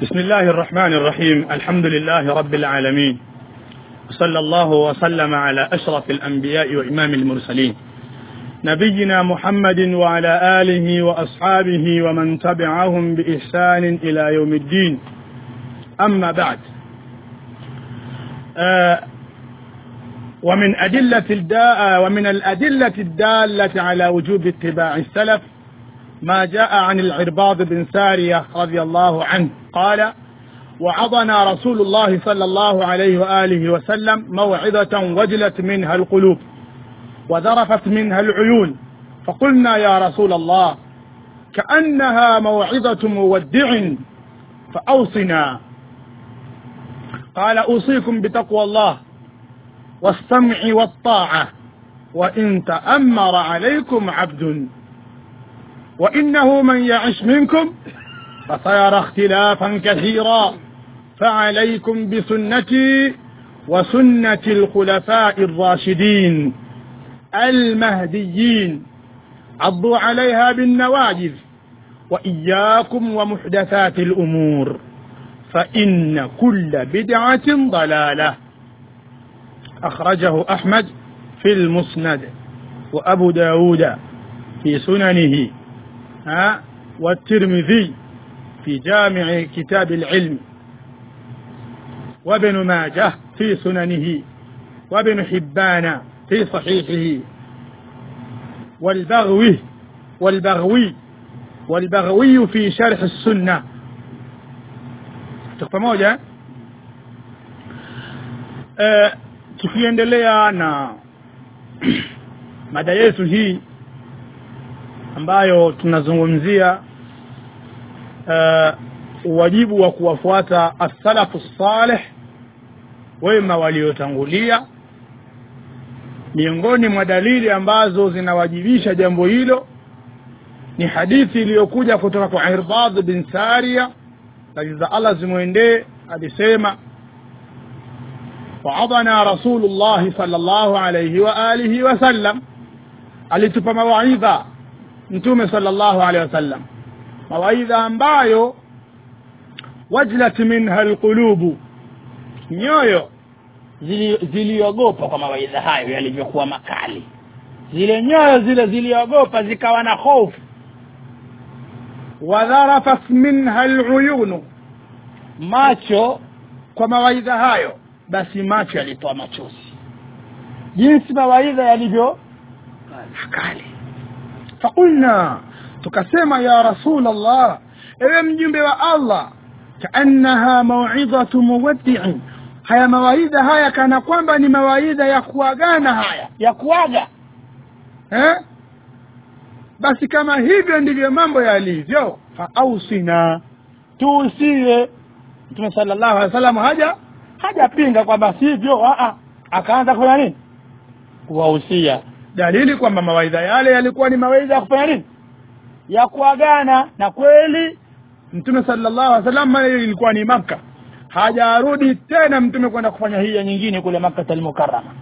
بسم الله الرحمن الرحيم الحمد لله رب العالمين صلى الله وسلم على أشرف الأنبياء وإمام المرسلين نبينا محمد وعلى آله وأصحابه ومن تبعهم بإحسان إلى يوم الدين أما بعد آه ومن أدلة الداء ومن الأدلة الدالة على وجوب اتباع السلف ما جاء عن العرباض بن سارية رضي الله عنه قال وعظنا رسول الله صلى الله عليه وآله وسلم موعظة وجلت منها القلوب وذرفت منها العيون فقلنا يا رسول الله كأنها موعظة مودع فأوصنا قال أوصيكم بتقوى الله والسمع والطاعة وإن تأمر عليكم عبد وإنه من يعش منكم فسيرى اختلافا كثيرا فعليكم بسنتي وسنة الخلفاء الراشدين المهديين عضوا عليها بالنواجذ وإياكم ومحدثات الأمور فإن كل بدعة ضلالة أخرجه أحمد في المسند وأبو داود في سننه ها والترمذي في جامع كتاب العلم وابن ماجه في سننه وابن حبان في صحيحه والبغوي والبغوي والبغوي في شرح السنة pamoja e, tukiendelea na mada yetu hii ambayo tunazungumzia uh, wajibu wa kuwafuata as-salafu salih wema waliotangulia miongoni mwa dalili ambazo zinawajibisha jambo hilo ni hadithi iliyokuja kutoka kwa Irbad bin Sariya radhi za Allah zimwendee alisema وعظنا رسول الله صلى الله عليه وآله وسلم alitupa mawaidha mtume sallallahu alaihi wasallam mawaidha ambayo wajlat minha alqulubu nyoyo ziliogopa kwa mawaidha hayo yalivyokuwa makali zile nyoyo zile ziliogopa zikawa na hofu wadharafat minha aluyunu macho kwa mawaidha hayo basi macho yalitoa machozi jinsi mawaidha yalivyo makali فقلنا tukasema ya rasul allah ewe mjumbe wa allah kaannaha mauidhatu muwaddi'in haya mawaidha haya kana kwamba ni mawaidha ya kuagana haya ya kuaga eh basi kama hivyo ndivyo mambo yalivyo faausina tuusie mtume sallallahu alaihi wasallam haja hajapinga kwamba sivyo a akaanza kufanya nini kuwahusia dalili kwamba mawaidha yale yalikuwa ni mawaidha ya kufanya nini ya kuagana na kweli mtume sallallahu alaihi wasallam ilikuwa ni maka hajarudi tena mtume kwenda kufanya hija nyingine kule maka al-mukarrama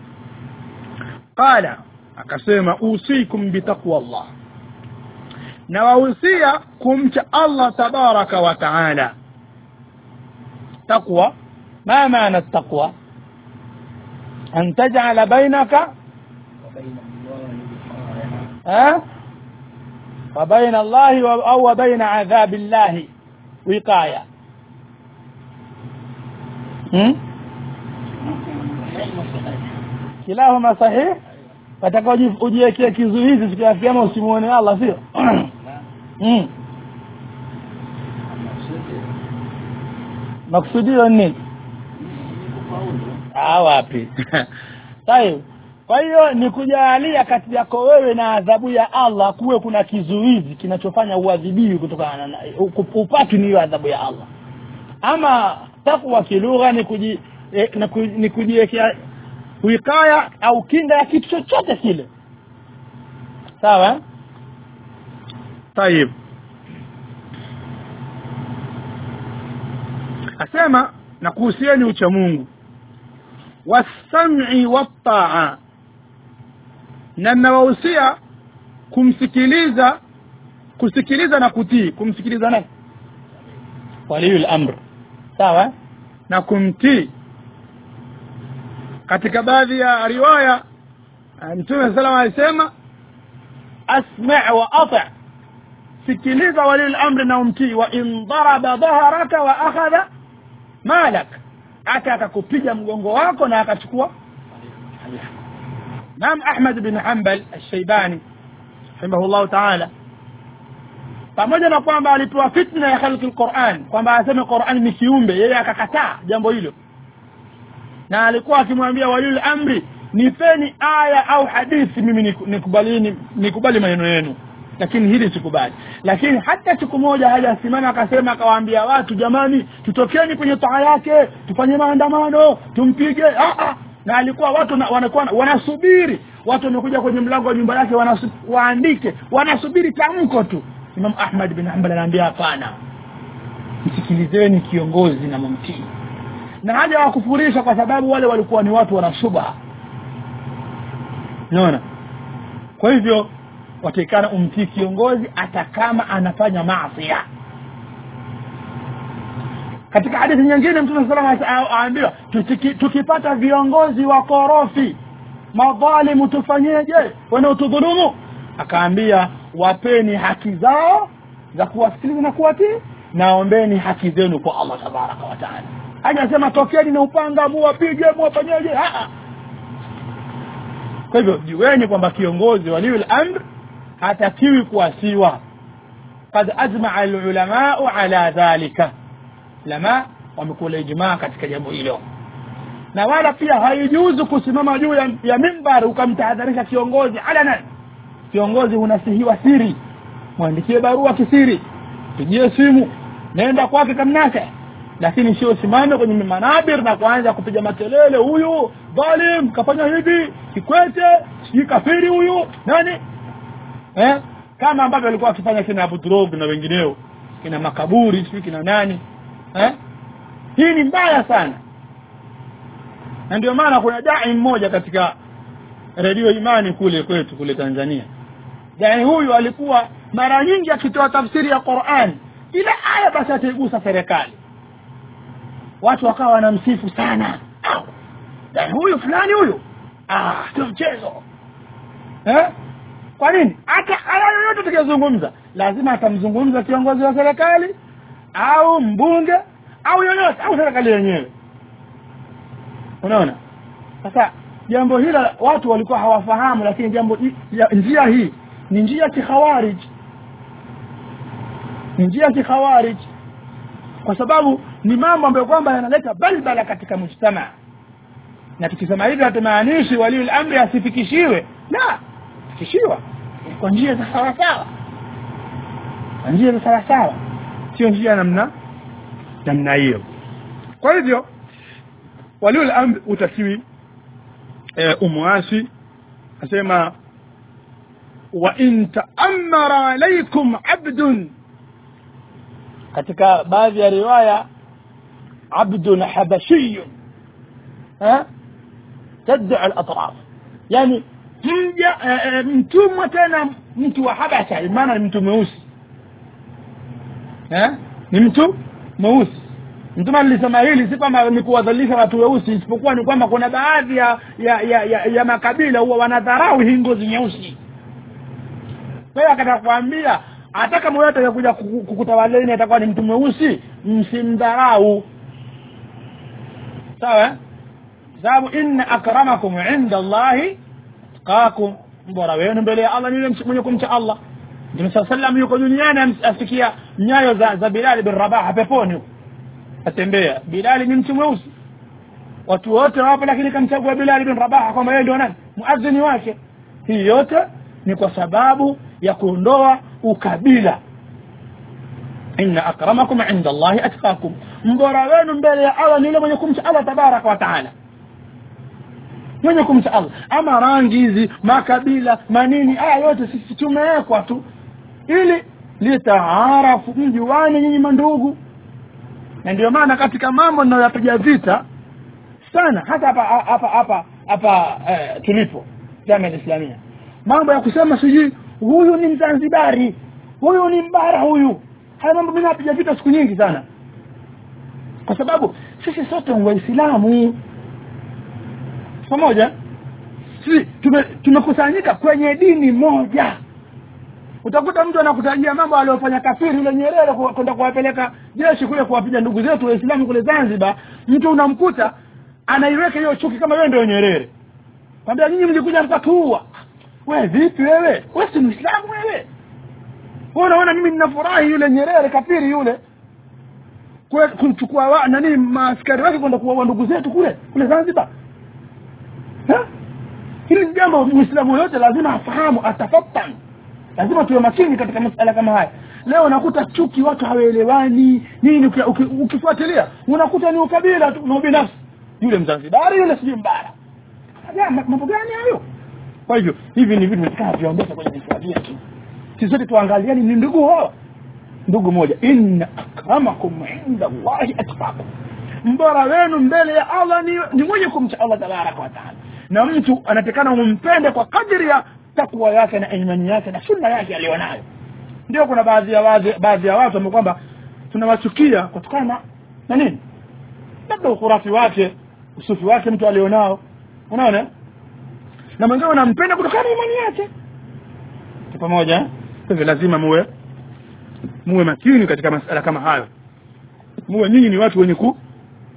qala akasema usikum bitaqwa Allah na wahusia kumcha Allah tabaraka wa taala taqwa ma maana taqwa an taj'ala bainaka ها وبين الله أو وبين عذاب الله وقاية kilahuma sahih wataka ujiwekea kizuizi siku ya kiyama usimuone Allah sio maksudio nini ah wapi sahihi kwa hiyo ni kujalia kati yako wewe na adhabu ya Allah kuwe kuna kizuizi kinachofanya uadhibiwi kutokana na upati ni hiyo adhabu ya Allah ama takwa kilugha ni kuji eh, ni kujiwekea wikaya au kinga ya kitu chochote kile sawa طيب asema na kuhusieni ucha Mungu wasam'i wat-ta'a na nawahusia kumsikiliza kusikiliza na kutii kumsikiliza nani waliyul amr sawa na kumtii katika baadhi ya riwaya mtume salama alisema asma wa ati sikiliza waliyul amri na umtii wa in daraba dhaharaka wa akhadha malak hata akakupiga mgongo wako na akachukua Imam Ahmad bin Hanbal al-Shaybani rahimahullah ta'ala pamoja na kwamba alipewa fitna ya khalqi al-Qur'an kwamba aseme Qur'an ni kiumbe yeye akakataa jambo hilo na alikuwa akimwambia walil amri nipeni aya au hadithi mimi nikubalini nikubali maneno yenu lakini hili sikubali lakini hata siku moja hajasimama akasema akawaambia watu jamani tutokeni kwenye taa yake tufanye maandamano tumpige ah, ah. na alikuwa watu na, wanakuwa wanasubiri watu wamekuja kwenye mlango wa nyumba yake wanasu, waandike wanasubiri tamko tu Imam Ahmad bin Hanbal anaambia hapana msikilizeni kiongozi na mumtii na haja wakufurisha kwa sababu wale walikuwa ni watu wana shubha unaona kwa hivyo watakana umtii kiongozi hata kama anafanya maasi katika hadithi nyingine mtume sallallahu alaihi wasallam aambiwa tukipata viongozi wa korofi madhalimu tufanyeje wanaotudhulumu akaambia wapeni haki zao za kuwasikiliza na kuwatii naombeni haki zenu kwa Allah tabaraka wa taala hajasema tokeni na upanga muwapige muwafanyeje kwa hivyo jueni kwamba kiongozi waliul amr hatakiwi kuasiwa قد أجمع العلماء على ذلك lama wamekula ijmaa katika jambo hilo na wala pia haijuzu kusimama juu ya, ya mimbar ukamtahadharisha kiongozi alanan kiongozi unasihiwa siri mwandikie barua kisiri pigie simu nenda kwake kamnake lakini sio simame kwenye manabir na kuanza kupiga makelele huyu dhalim kafanya hivi kikwete sijui kafiri huyu nani eh? kama ambavyo alikuwa akifanya kina Abu Turog na wengineo kina makaburi sijui kina nani eh? hii ni mbaya sana na ndio maana kuna dai mmoja katika redio imani kule kwetu kule Tanzania dai huyu alikuwa mara nyingi akitoa tafsiri ya Qur'an ile aya basi ataigusa serikali watu wakawa wanamsifu sana dai huyu fulani huyu ah sio mchezo eh kwa nini hata aya yoyote tukizungumza lazima atamzungumza kiongozi wa serikali au mbunge au yoyote au serikali yenyewe unaona sasa jambo hilo watu walikuwa hawafahamu lakini jambo ya, njia hii ni njia ya kikhawarij ni njia ya kikhawarij kwa sababu ni mambo ambayo kwamba yanaleta balbala katika mujtama na tukisema hivi hatumaanishi waliul amri asifikishiwe la fikishiwa kwa njia za sawa sawa kwa njia za sawa sawa sio njia namna namna hiyo kwa hivyo waliul amri utakiwi e, umwasi asema wa in ta'ammara alaykum abdun katika baadhi ya riwaya abdun habashiyun ha tad'a al-atraf yani mja e, mtumwa tena mtu wa habasha maana ni mtu mweusi eh ni mtu mweusi mtume alisema hili si kwamba ni kuwadhalilisha watu weusi isipokuwa ni kwamba kuna baadhi ya ya, ya, ya, ya makabila huwa wanadharau hii ngozi nyeusi kwa hiyo akataka kuambia hata kama yote atakuja kukutawaleni atakuwa ni mtu mweusi msimdharau sawa sababu inna akramakum inda Allahi atqakum bora wenu mbele ya Allah ni yule mwenye kumcha Allah Mtume صلى الله عليه yuko duniani asikia nyayo za, za Bilal bin Rabah peponi atembea Bilal ni mtu mweusi watu wote wapo lakini kamchagua Bilal bin Rabah kwamba yeye ndio nani muadhini wake hii yote ni kwa sababu ya kuondoa ukabila inna akramakum inda Allahi atqakum mbora wenu mbele ya Allah ni yule mwenye kumcha Allah tabaraka wa taala mwenye kumcha Allah ama rangi hizi makabila manini haya yote sisi tumewekwa tu ili litaarafu mjuane nyinyi mandugu na ndio maana katika mambo ninayoyapiga vita sana hata hapa hapa hapa hapa eh, tulipo jamii islamia mambo ya kusema sijui huyu ni mzanzibari huyu ni mbara huyu haya mambo mimi napiga vita siku nyingi sana kwa sababu sisi sote ni waislamu pamoja sisi tume- tumekusanyika kwenye dini moja utakuta mtu anakutajia mambo aliyofanya kafiri yule nyerere ku- kwenda kuwapeleka jeshi kule kuwapiga ndugu zetu waislamu kule zanzibar mtu unamkuta anaiweka hiyo chuki kama wewe ndio nyerere kwambia nyinyi mlikuja mkatuua we vipi wewe we si mwislamu wewe wewe unaona mimi ninafurahi yule nyerere kafiri yule kule kumchukua wa, nani maaskari wake kwenda kuwaua ndugu zetu kule kule zanzibar Ha? hili ni jambo muislamu yote lazima afahamu atafatan lazima tuwe makini katika masala kama haya leo unakuta chuki watu hawaelewani nini uki- uki- ukifuatilia unakuta ni ukabila tu na ubinafsi yule mzanzibari yule sijui mbara Ya, ma- mambo gani hayo kwa hivyo hivi ni vitu vitakana viondoke kwenye vifua vyetu sisi sote tuangaliani ni ndugu hawa ndugu moja inna akramakum inda llahi atqakum mbora wenu mbele ya allah ni, ni mwenye kumcha allah tabaraka wa taala na mtu anatekana umpende kwa kadri ya takwa yake na imani yake na sunna yake aliyonayo ndio kuna baadhi ya baadhi, baadhi ya watu ambao kwamba tunawachukia kutokana na- na nini labda ukhurafi wake usufi wake mtu alionao unaona na mwingine unampenda kutokana na imani yake Tuko pamoja eh? kwa hivyo lazima muwe muwe makini katika masala kama hayo muwe nyinyi ni watu wenye ku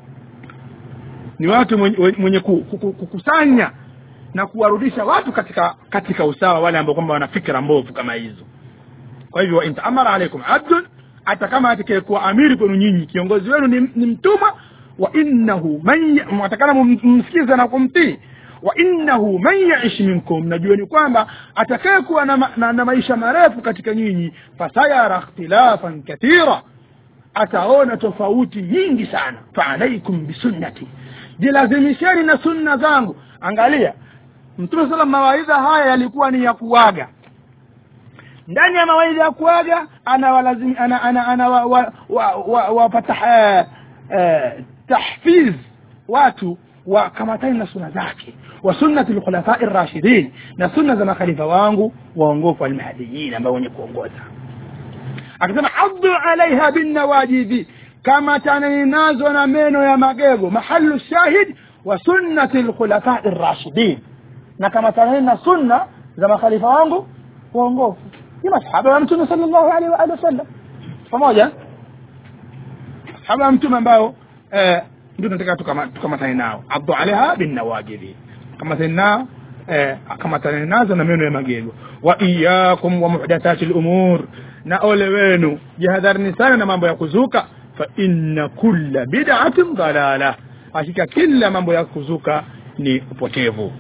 ni watu mwenye, mwenye ku, ku, ku, kukusanya na kuwarudisha watu katika katika usawa wale ambao kwamba wana fikra mbovu kama hizo kwa hivyo in taamara alaikum abdun hata kama atakayekuwa amiri kwenu nyinyi kiongozi wenu ni, ni mtumwa wa innahu man mwatakana mumsikize na kumtii wa innahu man yaish minkum najueni kwamba atakayekuwa na, ma- na, na maisha marefu katika nyinyi fasayara ikhtilafan kathira ataona tofauti nyingi sana faalaikum bisunnati jilazimisheni na sunna zangu angalia mtume sala mawaidha haya yalikuwa ni ya kuaga ndani ya mawaidha ya kuaga anawalazim ana ana ana wa, wa, wa, wa, wapata eh, eh, tahfiz watu wakamatani na suna zake wa sunnati lkhulafai rashidin na sunna za makhalifa wangu waongofu almahdiyin ambao wenye kuongoza akasema addu alaiha binnawajidhi kama taneni nazo na meno ya magego mahalu shahid wa sunnati lkhulafai rashidin na kama taneni na sunna za makhalifa wangu waongofu ni masahaba wa mtume sal llahu alaihi waalihi wasallam pamoja sahaba wa mtume ambao eh, ndio tunataka tukama- tukamatane nao addu alaiha binnawajidhi kamatane nao eh, kamatane nazo na meno ya magego wa iyakum wa muhdathati lumur na ole wenu jihadharini sana na mambo ya kuzuka fa inna kulla bid'atin dalala hakika kila mambo ya kuzuka ni upotevu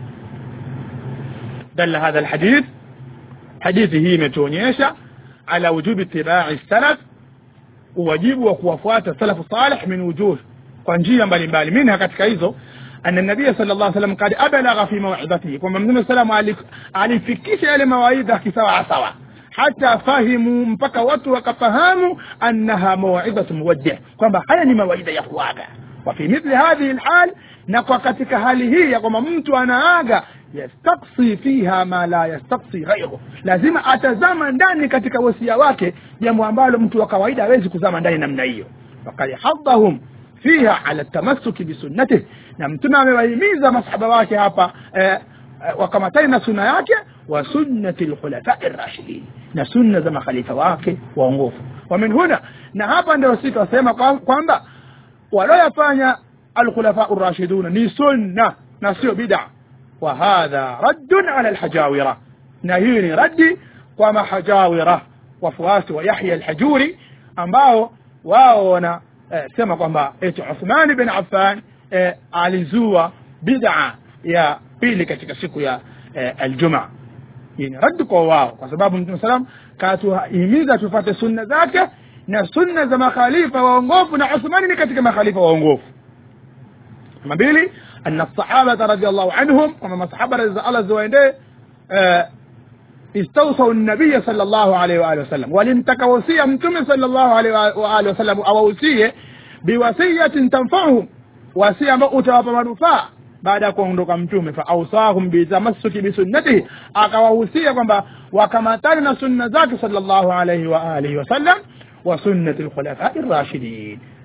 dalla hadha alhadith hadithi hii imetuonyesha ala wujubi itibai salaf uwajibu wa kuwafuata salafu salih min wujuh kwa njia mbalimbali minha katika hizo أن النبي صلى الله عليه وسلم قد أبلغ في موعظته كما من سلام alifikisha yale mawaidha kisawa sawa hata fahimu mpaka watu wakafahamu annaha mawidhatu muwaddi kwamba haya ni mawaidha ya kuaga wa fi mithli hadhihi alhal na kwa katika hali hii ya kwamba mtu anaaga yastaksi fiha ma la yastaksi ghairu lazima atazama ndani katika wasia wake jambo ambalo mtu wa kawaida hawezi kuzama ndani namna hiyo fakad hadahum fiha ala tamassuki bisunnatih na mtume amewahimiza masahaba wake hapa eh, eh, wakamatani na sunna yake wa sunnati lkhulafai rashidin na sunna za makhalifa wake waongofu wa min huna na hapa ndio sisi tunasema kwa- kwamba walioyafanya alkhulafau rashiduna ni sunna na sio bid'a wa hadha raddun ala alhajawira na hii ni raddi kwa mahajawira wafuasi wa yahya alhajuri ambao wao wana eh, sema kwamba eti uthman bin affan eh, alizua bid'a ya pili katika siku ya eh, aljumaa hii ni raddi kwa wao kwa sababu mtume salam katuhimiza tufate sunna zake na sunna za makhalifa waongofu na uthmani ni katika makhalifa waongofu namba mbili anna sahabata radiallahu anhum kwamba masahaba radhi za allah ziwaendee eh, استوصوا النبي صلى الله عليه وآله وسلم ولمتك وصية متم صلى الله عليه وآله وسلم أو وصية بوصية تنفعهم وصية مؤتى منفعة baada ya kuondoka mtume faausahum bitamassuki bisunnatihi akawahusia kwamba wakamatani na sunna zake sallallahu alaihi wa alihi wasallam wa sunnati lkhulafai rashidin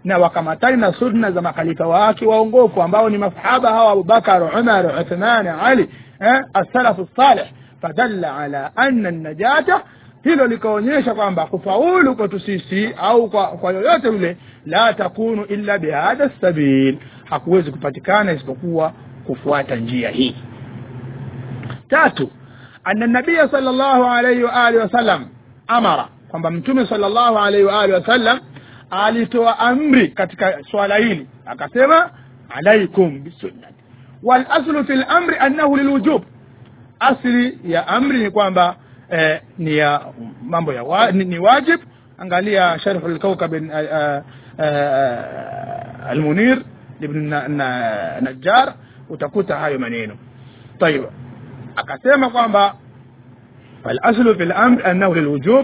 na wakamatani na sunna za makhalifa wake waongofu ambao ni masahaba hawa abubakar umar uthman ali eh, as-salafu salih fadalla ala anna najata hilo likaonyesha kwamba kufaulu kwetu sisi au kwa, kwa yoyote yule la takunu illa bihadha sabil hakuwezi kupatikana isipokuwa kufuata njia hii tatu anna nabiya sallallahu alayhi wa alihi wasallam amara kwamba mtume sallallahu alayhi wa alihi wasallam alitoa amri katika swala hili akasema alaikum bisunnati wal aslu fil amri annahu lilwujub asli ya amri ni kwamba eh, ni ya mambo ya wa, ni, ni wajib angalia sharh al-kawkab al-munir ibn najjar utakuta hayo maneno طيب akasema kwamba al-aslu fil amr annahu lilwujub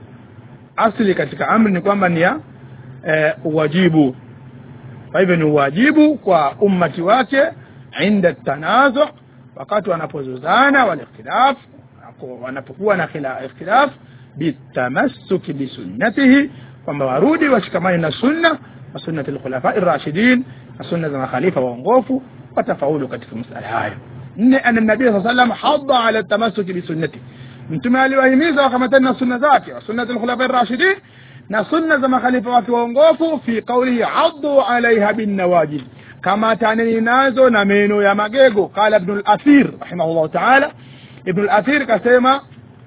asli katika amri ni kwamba ni ya eh, wajibu kwa hivyo ni wajibu kwa ummati wake inda tanazu wakati wanapozozana wal ikhtilaf wanapokuwa na ikhtilaf bitamassuki bisunnatihi kwamba warudi washikamani na sunna na sunnati alkhulafa ar-rashidin na sunna za makhalifa waongofu watafaulu katika masala hayo nne anna nabii sallallahu alayhi wasallam hadda ala tamassuki bisunnati mtume aliwahimiza wakamatani na sunna zake wa sunnati alkhulafa ar-rashidin na sunna za makhalifa wake waongofu fi qawlihi addu alaiha binnawajid kama taneni nazo na meno ya magego qala ibn al-athir rahimahullah ta'ala ibn al-athir kasema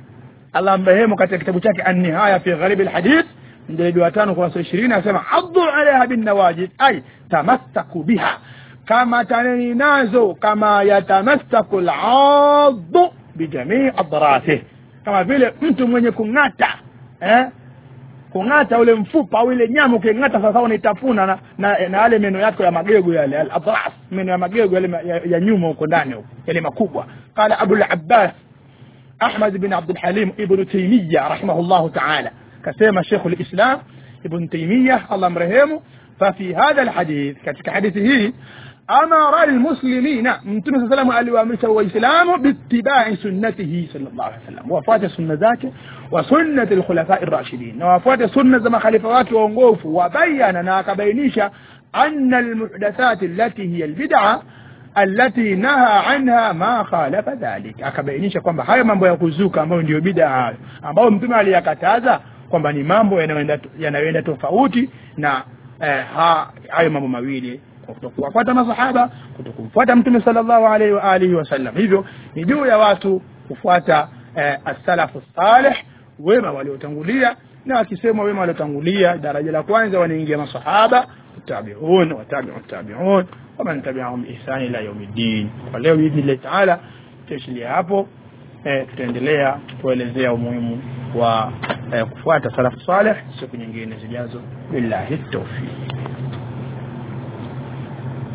Allah mrehemu katika kitabu chake an-nihaya fi gharib al-hadith mjalladi wa 5 kurasa 20 anasema addu alaiha binnawajid ay tamassaku biha kama taneni nazo kama yatamassaku al-addu bijamii adratihi kama vile mtu mwenye kung'ata eh kung'ata ule mfupa au ile nyama uking'ata sasa unaitafuna na na, na yale meno yako ya magego yale al-adras meno ya magego yale ya, ya nyuma huko ndani huko yale makubwa qala Abu al-Abbas Ahmad bin Abdul Halim ibn Taymiyyah rahimahullah ta'ala kasema Sheikh al-Islam ibn Taymiyyah Allah mrehemu ففي هذا الحديث katika hadithi hii amara almuslimina mtume صلى الله عليه وسلم aliwaamrisha waislamu bittibai sunnatihi sallallahu alaihi wasallam wafuate sunna zake wa sunnati alkhulafa ar-rashidin na wafuate sunna za makhalifa wake waongofu wabayana na akabainisha anna almuhdathat allati hiya albid'a allati naha anha ma khalafa dhalik akabainisha kwamba hayo mambo ya kuzuka ambayo ndio bid'a hayo ambayo mtume aliyakataza kwamba ni mambo yanayoenda yanayoenda tofauti na eh, hayo mambo mawili kutokuwafuata masahaba kutokumfuata mtume sallallahu alaihi wa alihi wasallam hivyo ni juu ya watu kufuata eh, as-salafu salih wema waliotangulia na wakisema wema waliotangulia daraja la kwanza wanaingia masahaba tabi'un wa tabi'u tabi'un wa man tabi'ahum ihsan ila yawmiddin kwa leo biidhnillah taala tuishilia hapo eh, tutaendelea kuelezea umuhimu wa eh, kufuata salafu salih siku nyingine zijazo billahi tawfiq